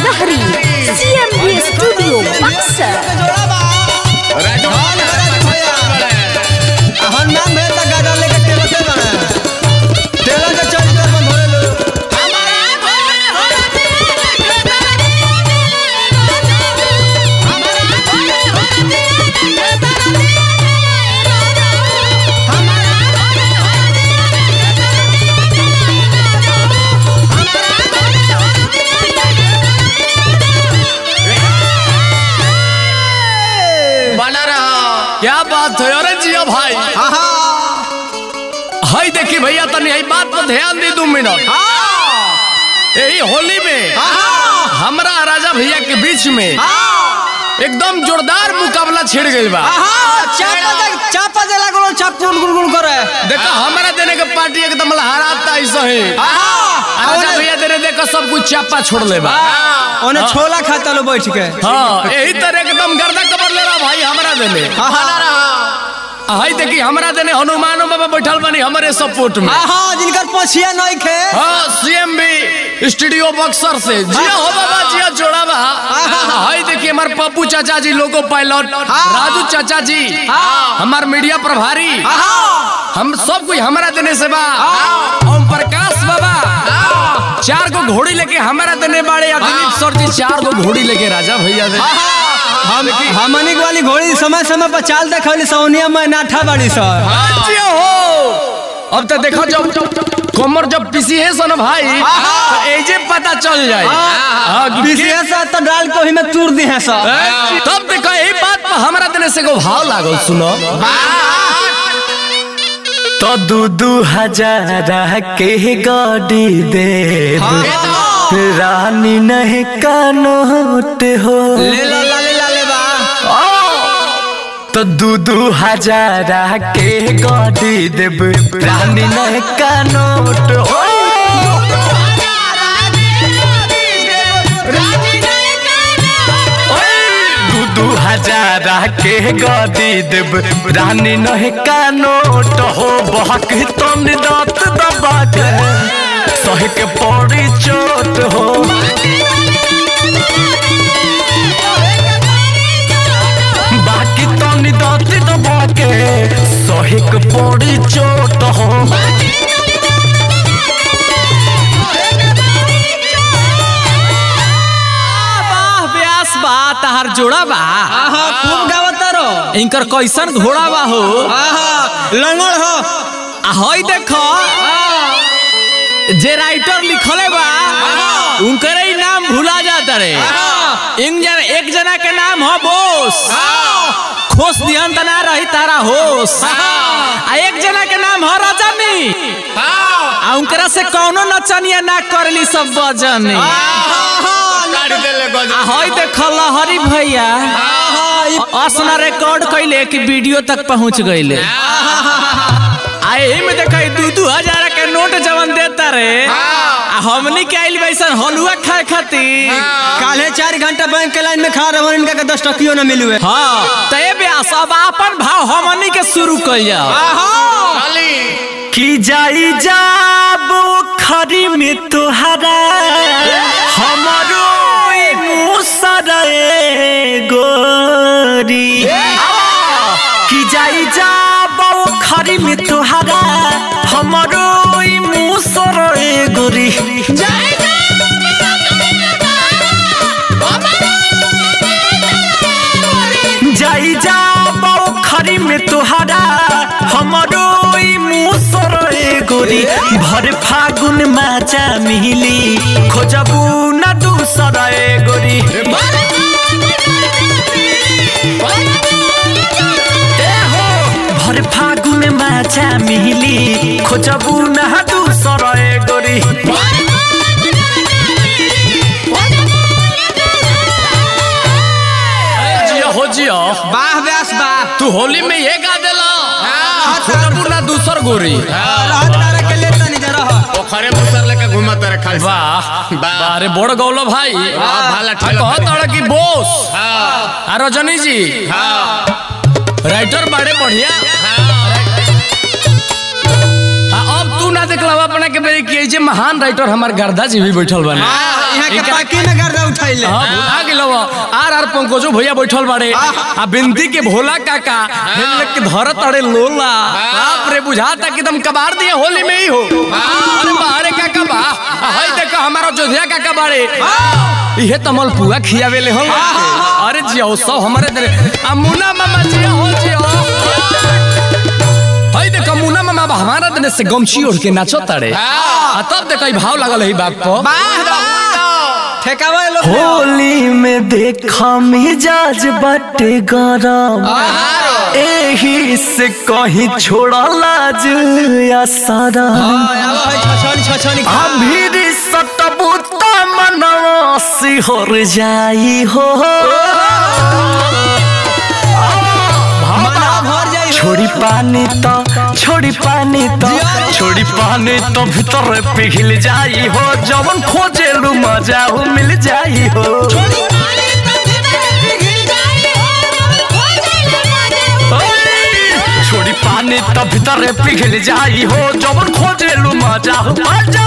लहरी CMB studio Buxar बना रहा क्या बात है अरे जिया भाई हाय देखी भैया तनी यही बात पर ध्यान दी दो मिनट यही होली में हमरा राजा भैया के बीच में एकदम जोरदार मुकाबला छिड़ गई बा चापा दे लागलो चाप गुल गुल गुल करे देखो हमारा देने के पार्टी एकदम लहराता ऐसा ही राजा भैया देने देखो सब कुछ चापा छोड़ ले बा ओने छोला खाता लो बैठ के हाँ यही तरह एकदम गर्दा कबर ले रहा भाई हमारा देने बना रहा हाय देखी हमारा देने हनुमान बाबा बैठल बनी हमारे सपोर्ट में हाँ जिनकर पछिया नहीं खे हाँ सीएम भी स्टूडियो बक्सर से जिया हो बाबा जिया जोड़ा बा हाय देखिए हमारे पप्पू चाचा जी लोगो पायलट राजू चाचा जी हमार मीडिया प्रभारी हम सब कुछ हमारा देने से बा ओम प्रकाश बाबा चार गो घोड़ी लेके हमारा देने बाड़े या दिलीप सर जी चार गो घोड़ी लेके राजा भैया दे हम हमनिक वाली घोड़ी समय समय पर चाल देखली सोनिया में नाठा बाड़ी सर जिया हो अब तो देखो जब कमर जब पीसी है सन भाई तो एजे पता चल जाए हाँ, कि के- विशेष तो डाल के ओही में तूर दी है सर तब देखो यही बात पर हमरा देने से को भाव लागल सुनो तो दू दू हजार के गाड़ी दे रानी नहीं का नोट हो ले ला ला ले ला ले बा तो दू दू हजार के गाड़ी देब रानी नहीं का नोट हो दू दू हजार के गाड़ी देब रानी नहीं का नोट हो बहक तन दांत दबा के सह के पड़ी चोट हो बाकी तनी दांत दबा के सह के पड़ी चोट हो वाह व्यास बा तहार जोड़ा बा आहा खूब गावत रो इनकर कैसन घोड़ा बा हो आहा लंगड़ हो आ हई देखो जे राइटर लिखले बा उनकर ही नाम भुला जाता रे इन जन एक जना के नाम हो बोस खोस दिहन त ना रही तारा होश आ एक जना के नाम हो रजनी आ उनकरा से कौनो नचनिया ना करली सब बजनी गाड़ी दे ले गज आ हई देखो लहरी भैया असना रिकॉर्ड कैले कि वीडियो तक पहुंच गईले आ एही में देखा दू दू हजार के नोट जवन देता रे आ हमनी के आइल बैसन हलुआ खाए खातिर काले चार घंटा बैंक के लाइन में खड़ा रहो इनका के दस टकियो न मिलुए हाँ तय ब्यास अब अपन भाव हमनी के शुरू कइल जाओ खाली कि जाई जाब खरी में तोहरा हमरो ई मुसरे गोरी कि जाई जाब खरी में तोहरा हमरो ई मुसरे गोरी जाई जाब खरी में तोहरा हमरो ई मुसरे गोरी भर फागुन माचा मिली खोजबू न दूसरा ए गोरी ए हो, भर फागुन माचा मिली खोजबू न दूसरा ए गोरी जिया हो जिया वाह व्यास वाह तू होली में ये गा देला खोजबू ना दूसर गोरी रहत तारा के लेता नहीं जा रहा पोखरे मुसर लेके घूमत रहे खाली वाह वाह। अरे बड़ गौलो भाई भाला आ ठेला कहत अड़ कि बोस हाँ आ रजनी जी हाँ राइटर बड़े बढ़िया आ अब तू ना देखला अपना के बेरी कि जे महान राइटर हमार गर्दा जी भी बैठल बने यहाँ के पाकी में गर्दा उठैले हाँ भुला गेलो आर आर पंकजो भैया बैठल बाड़े आ बिंदी के भोला काका हेल के धर तड़े लोला बाप रे बुझाता कि तुम कबार दिए होली में ही हो अरे बाहरे काका बा आ, हई देखो हमारा जोधिया काका बाड़े इहे तमल पुआ खियावे ले हो अरे जियो सब हमारे दरे आ मुन्ना मामा जियो हो जियो हई देखो मुन्ना मामा बा हमारा दने से गमछी ओढ़ के नाचो तड़े आ तब देखो ई भाव लागल है बाप पर ठेकावा लोग होली में देखा मिजाज बाटे गरम एही से कहीं छोड़ा लाज या सारा छछनी छछनी अभी सतबुता मनवा सिहर जाई हो मना भर जाई हो। छोड़ी पानी तो छोड़ी पानी तो छोड़ी पानी तो भीतर पिघल जाई हो जवन खोजे लू मजा हो मिल जाई हो छोड़ी पानी तो भीतर पिघल जाई हो जवन खोजे लू मजा हो मजा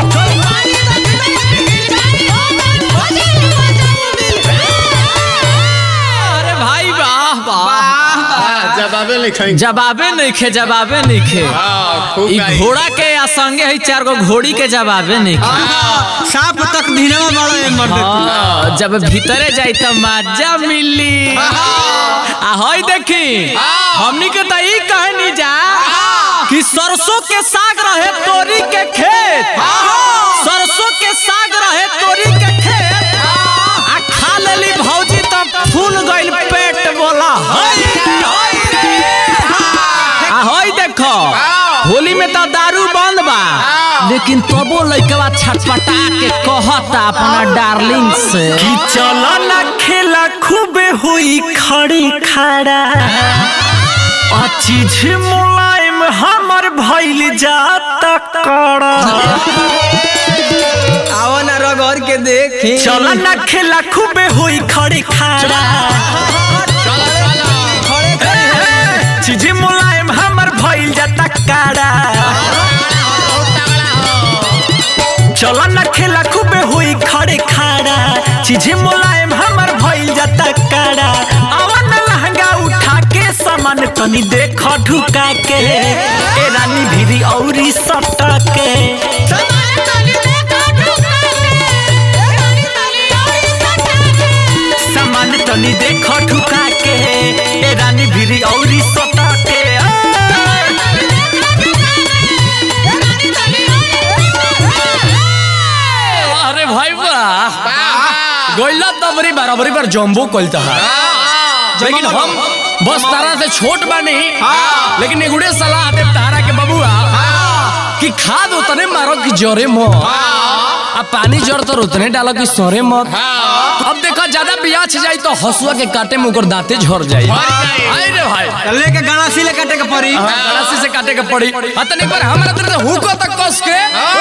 अरे भाई वाह वाह जवाबे लिखाई जवाबे नहीं खे जवाबे नहीं खे खूब ई गाई। घोड़ा के आ संगे है चार गो घोड़ी के जवाबे नहीं खे साफ तक धीनवा बड़ा है मर्द हाँ, जब भीतरे जाई त मजा मिली आ हई देखी हमनी के त ई कहनी जा कि सरसों के साग रहे तोरी के खेत सरसों के साग रहे तोरी के खेत आ खा लेली भौजी त फूल गइल पेट बोला हई हई रे आ हई देखो होली में तो दारू बंद बा लेकिन तबो लइकवा छटपटा के कहता अपना डार्लिंग से कि चलो ना खेला खूबे हुई खड़ी खड़ा आ चीज मुलायम हमर भइल जाता कड़ा आओ ना रगड़ के देखी चलो ना खेला खूबे हुई खड़ी खड़ा खड़े खड़े चीज मुलायम हमर भइल जाता कड़ा चलो ना खेला खूबे हुई खड़े खड़ा चीज मुलायम हमर भइल जाता कड़ा आवन लहंगा उठा के सामान तनी देख ढुका के ए रानी भीरी औरी सटा के सामान तनी देख ढुका के ए रानी भीरी औरी सटा के अरे भाई वाह गोइला तबरी बराबरी पर जम्बो कोलता है लेकिन हम बस तारा से छोट बानी लेकिन एगुड़े सलाह दे तारा के बबुआ कि खाद उतने मारो कि जोरे मत अब पानी जड़ तो उतने डालो कि सोरे मत अब देखो ज्यादा बियाछ जाई तो हसुआ के काटे में ओकर दांते झड़ जाई हाय रे भाई लेके गणासी ले काटे के पड़ी गलासी से काटे के पड़ी अतने पर हमरा तरह हुको तक कस के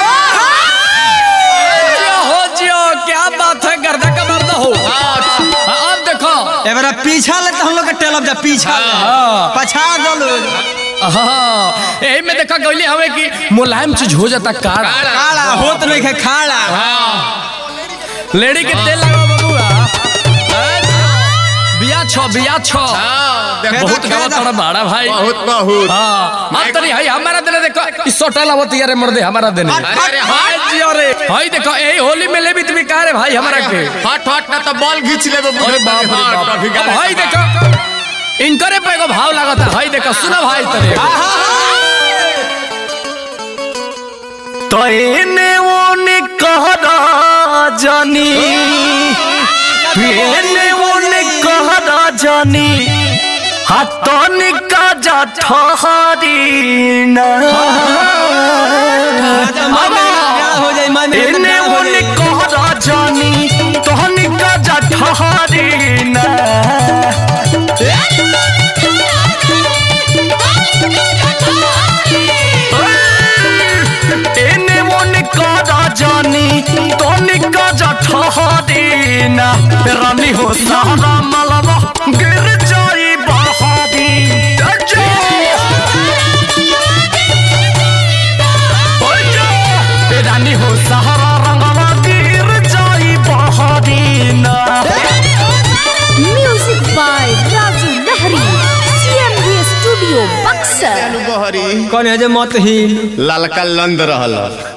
जियो हो जियो क्या बात है गर्दा का मर्दा हो अब देखो एबारा पीछा ले तो हम लोग के टेलब जा पीछा ले पछा दलो हाँ यही में देखा गईली हमें कि मुलायम चीज हो जाता काड़ा काला होत नहीं है खाड़ा लेडी के तेल लगाओ बबुआ बिया छो बिया छो बहुत गवा तोड़ा बड़ा भाई बहुत बहुत हाँ अब तनी हाय हमारा देने देखो इस सोटा लावत यार मर्दे हमारा देने अरे हाय जियो रे हाय देखो यही होली में ले भी तुम्हें कह रे भाई हमारा के हट हट ना तो बॉल घींच लेबे अरे बाप रे बाप अब हाय देखो इनकरे पे एगो भाव लागता हाय देखो सुनो भाई तरे तो एने ओने कहरा जानी एने ओने कहरा जानी हाथन का जा ठहरी ना हो जाए मन एने ओने कहरा जानी तहन का जा ठहरी ना एने ओने कहरा जानी तहन का जा ठहरी ना रानी हो सारा मलबा गिर जाई बहादी कहरी कौन है जे मत ही ललका लंद रहल